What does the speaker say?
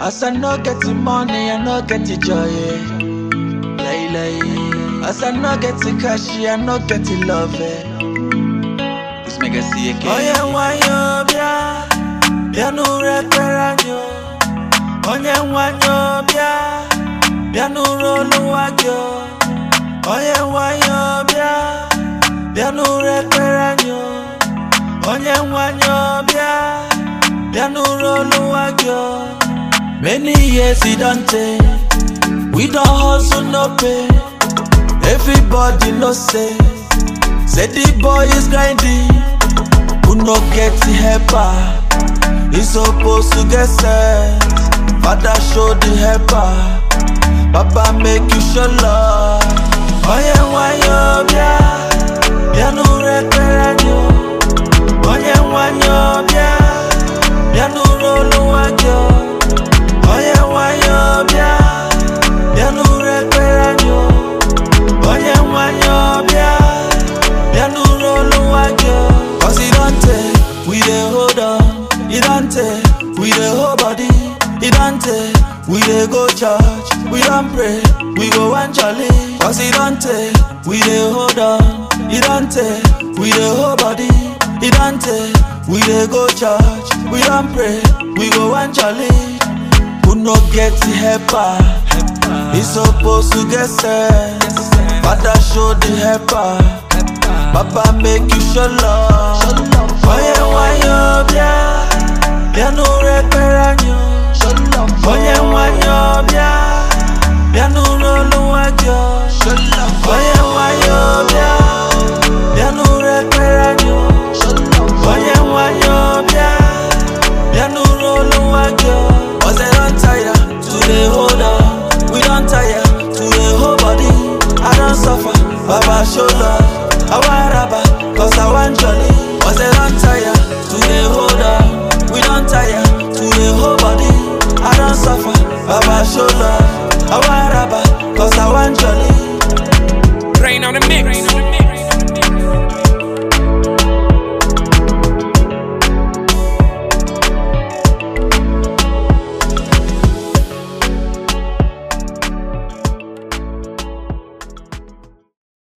As I no get the money, I no get the joy. Yeah. Lay, lay. As I no get the cash, I no get the love. Eh. This make I see again. Oh yeah, why you bia? Bia no reparanyo. Onye nwanyo bia. Bia no rolo wagyo. Onye nwanyo bia. Bia no reparanyo. Onye nwanyo bia. Bia no rolo wagyo. Many years it don't take. We don't hustle no pay. Everybody know say. Say the boy is grinding. Who no get the helper? He supposed to get sense. Father show the helper. Papa make you show love. Oye wanyo bia, bia no reparanyo. Oye wanyo bia, bia no rolo wagyo. Oye wanyo bia, bia no reparanyo. Oye wanyo bia, bia no rolo wagyo. Cause it don't take, we dey hold on. It don't take, we dey hold body. It don't take, we dey go church. We don't pray, we go one jolly. Cause it don't take, we dey hold on. It don't take, we dey hold body. It don't take, we dey go church. We don't pray, we go one jolly. Who no get the helper? He supposed to get sense. Father show the helper. Papa make you show love. Oye wanyo bia, bia no reparanyo. Oye wanyo bia, bia no rolo wagyo. Oye wanyo bia, bia no reparanyo. Oye wanyo bia, bia no rolo wagyo. Cause I don't tire to dey hold on. We don't tire to dey hold body. I don't suffer, Baba show love. I want rubber, cause I want your